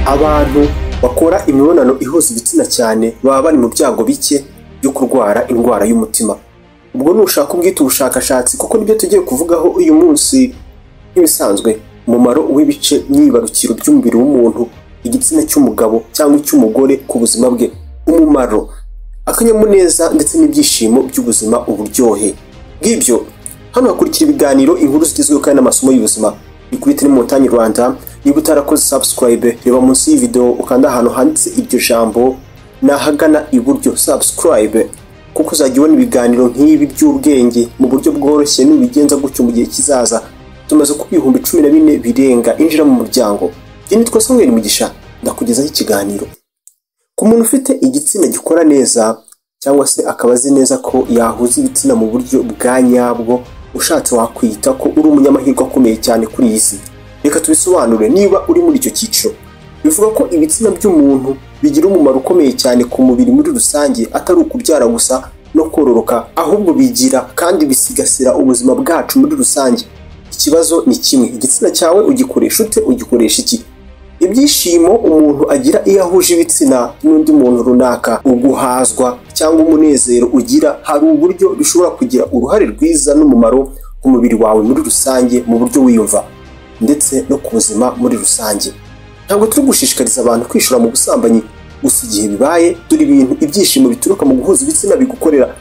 abantu bakora imibonano ihuza igitsina cyane baba bari mu byago bike byo kurwara indwara y'umutima ubwo nushaka ubwita ubushakashatsi kuko nibyo tugiye kuvugaho uyu munsi nk'ibisanzwe umumaro w'ibice myibarukiro by'umubiri w'umuntu igitsina cy'umugabo cyangwa icy'umugore ku buzima bwe umumaro akanyamuneza ndetse n'ibyishimo by'ubuzima uburyohe bw'ibyo hano hakurikira ibiganiro inkuru zigezweho kandi n'amasomo y'ubuzima ni kuri telemontagne rwanda niba utarakoze subscribe reba munsi y'iyi video ukanda ahantu handitse iryo jambo ni ahagana iburyo subscribe kuko uzajya ubona ibiganiro nk'ibi by'ubwenge mu buryo bworoshye nubigenza gutyo mu gihe kizaza tumaze kuba ibihumbi cumi na bine birenga injira mu muryango jye nitwa samuel mugisha ndakugezaho ikiganiro ku muntu ufite igitsina gikora neza cyangwa se akaba azi neza ko yahuza ibitsina mu buryo bwa nyabwo ushatse wakwita ko uri umunyamahirwe akomeye cyane kuri iyi si reka tubisobanure niba uri muri icyo cyiciro bivuga ko ibitsina by'umuntu bigira umumaro ukomeye cyane ku mubiri muri rusange atari ukubyara gusa no kororoka ahubwo bigira kandi bisigasira ubuzima bwacu muri rusange ikibazo ni kimwe igitsina cyawe ugikoresha ute ugikoresha iki ibyishimo umuntu agira iyo ahuje ibitsina n'undi muntu runaka uguhazwa cyangwa umunezero ugira hari uburyo bishobora kugira uruhare rwiza n'umumaro ku mubiri wawe muri rusange mu buryo wiyumva ndetse no ku buzima muri rusange ntabwo turi gushishikariza abantu kwishora mu busambanyi gusa igihe bibaye dore ibintu ibyishimo bituruka mu guhuza ibitsina bigukorera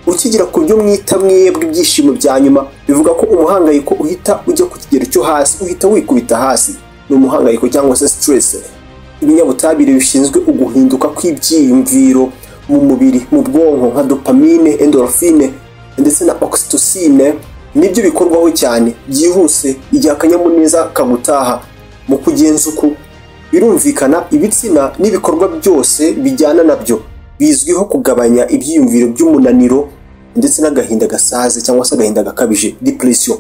ukigira ku byo mwita mwebwe ibyishimo bya nyuma bivuga ko umuhangayiko uhita ujya ku kigero cyo hasi uhita wikubita hasi ni umuhangayiko cyangwa se sitiresi ibinyabutabire bishinzwe uguhinduka kw'ibyiyumviro mu mubiri mu bwonko nka dopamine endorphine ndetse na oxytocine nibyo bikorwaho cyane byihuse igihe akanyamuneza kagutaha mu kugenza uku birumvikana ibitsina n'ibikorwa byose bijyana nabyo bizwiho kugabanya ibyiyumviro by'umunaniro ndetse n'agahinda gasaze cyangwa se agahinda gakabije depression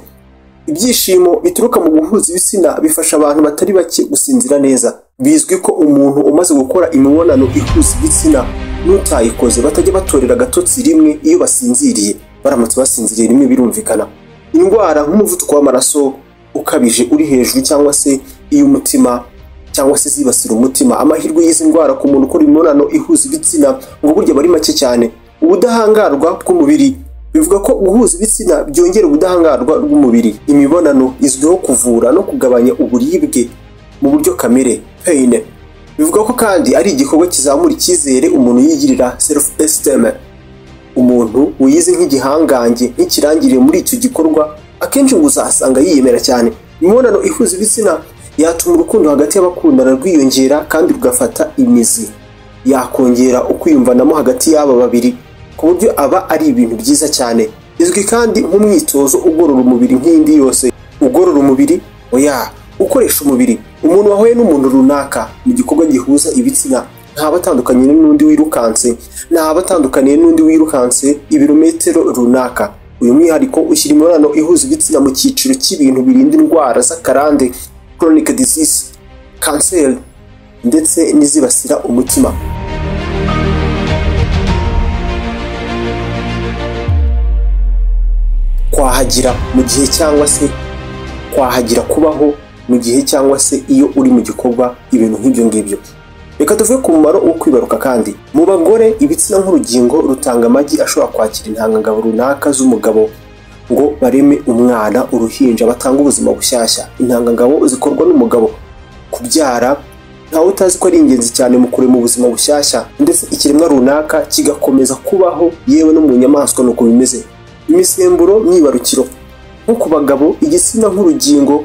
ibyishimo bituruka mu guhuza ibitsina bifasha abantu batari bake gusinzira neza bizwi ko umuntu umaze gukora imibonano ihuza ibitsina n'utayikoze batajya batorera agatotsi rimwe iyo basinziriye baramutse basinziriye rimwe birumvikana indwara nk'umuvuduko w'amaraso ukabije uri hejuru cyangwa se iy'umutima cyangwa se zibasira umutima amahirwe y'izi ndwara ku muntu ukora imibonano ihuza ibitsina ngo burya aba ari make cyane ubudahangarwa bw'umubiri bivuga ko guhuza ibitsina byongera ubudahangarwa bw'umubiri imibonano izwiho kuvura no kugabanya uburibwe mu buryo kamere peyine bivuga ko kandi ari igikorwa kizamura icyizere umuntu yigirira self esteem umuntu wiyize nk'igihangange nk'ikirangirire muri icyo gikorwa akenshi ngo uzasanga yiyemera cyane imibonano ihuza ibitsina yatuma urukundo hagati y'abakundana rwiyongera kandi rugafata imizi yakongera ukwiyumvanamo hagati y'aba babiri ku buryo aba ari ibintu byiza cyane izwi kandi nk'umwitozo ugorora umubiri nk'indi yose ugorora umubiri oya ukoresha umubiri umuntu wahuye n'umuntu runaka mu gikorwa gihuza ibitsina ntaba atandukanye n'undi wirukanse ntaba atandukaniye n'undi wirukanse ibirometero runaka uyu mwihariko ushyira imibonano ihuza ibitsina mu cyiciro cy'ibintu birinda indwara z'akarande chronic disease kanseri ndetse n'izibasira umutima kwahagira mu gihe cyangwa se kwahagira kubaho mu gihe cyangwa se iyo uri mu gikorwa ibintu nk'ibyo ngibyo reka tuvuge ku mumaro wo kwibaruka kandi mu bagore ibitsina nk'urugingo rutanga amagi ashobora kwakira intangangabo runaka z'umugabo ngo bareme umwana uruhinja batanga ubuzima bushyashya intangangabo zikorwa n'umugabo kubyara ntawe utazi ko ari ingenzi cyane mu kurema ubuzima bushyashya ndetse ikiremwa runaka kigakomeza kubaho yewe no mu nyamaswa ni uko bimeze imisemburo myibarukiro nko ku bagabo igitsina nk'urugingo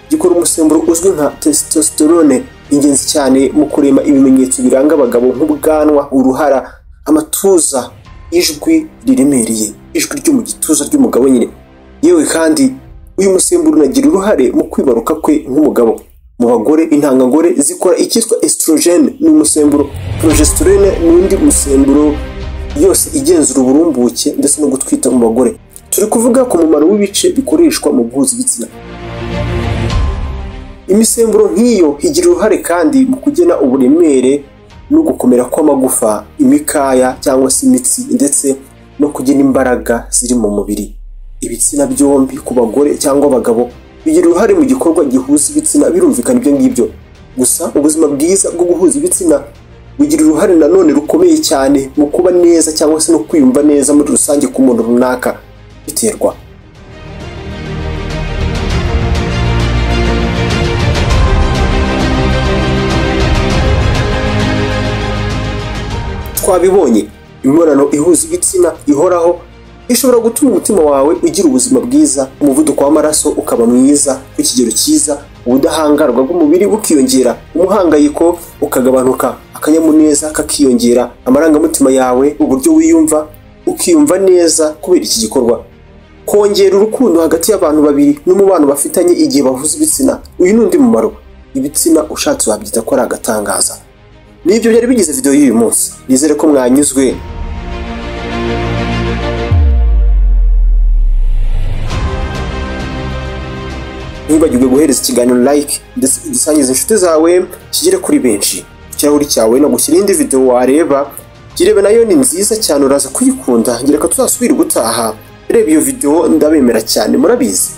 gikora umusemburo uzwi nka testosterone ingenzi cyane mu kurema ibimenyetso biranga abagabo nk'ubwanwa uruhara amatuza ijwi riremereye ijwi ryo mu gituza ry'umugabo nyine yewe kandi uyu musemburo unagira uruhare mu kwibaruka kwe nk'umugabo mu bagore intangangore zikora icyitwa estrogene ni umusemburo progesterone ni undi musemburo yose igenzura uburumbuke ndetse no gutwita mu bagore turi kuvuga ku mumaro w'ibice bikoreshwa mu guhuza ibitsina imisemburo nk'iyo igira uruhare kandi mu kugena uburemere no gukomera kw'amagufa imikaya cyangwa se imitsi ndetse no kugena imbaraga ziri mu mubiri ibitsina byombi ku bagore cyangwa abagabo bigira uruhare mu gikorwa gihuza ibitsina birumvikana ibyo ngibyo gusa ubuzima bwiza bwo guhuza ibitsina bugira uruhare nanone rukomeye cyane mu kuba neza cyangwa se no kwiyumva neza muri rusange ku muntu runaka biterwa twabibonye imibonano ihuza ibitsina ihoraho ishobora gutuma umutima wawe ugira ubuzima bwiza umuvuduko w'amaraso ukaba mwiza ku kigero cyiza ubudahangarwa bw'umubiri bukiyongera umuhangayiko ukagabanuka akanyamuneza kakiyongera amarangamutima yawe uburyo wiyumva ukiyumva neza kubera iki gikorwa kongera urukundo hagati y'abantu babiri n'umubano bafitanye igihe bahuza ibitsina uyu ni undi mumaro ibitsina ushatse wabyita ko ari agatangaza nibyo byari bigize video y'uyu munsi nizere ko mwanyuzwe ntibagirwe guhereza ikiganiro like ndetse ugisangize inshuti zawe kigere kuri benshi ku kirahuri cyawe no gushyira indi video wareba girebe nayo ni nziza cyane uraza kuyikunda ngira ko tuzasubira gutaha reba iyo video ndabemera cyane murabizi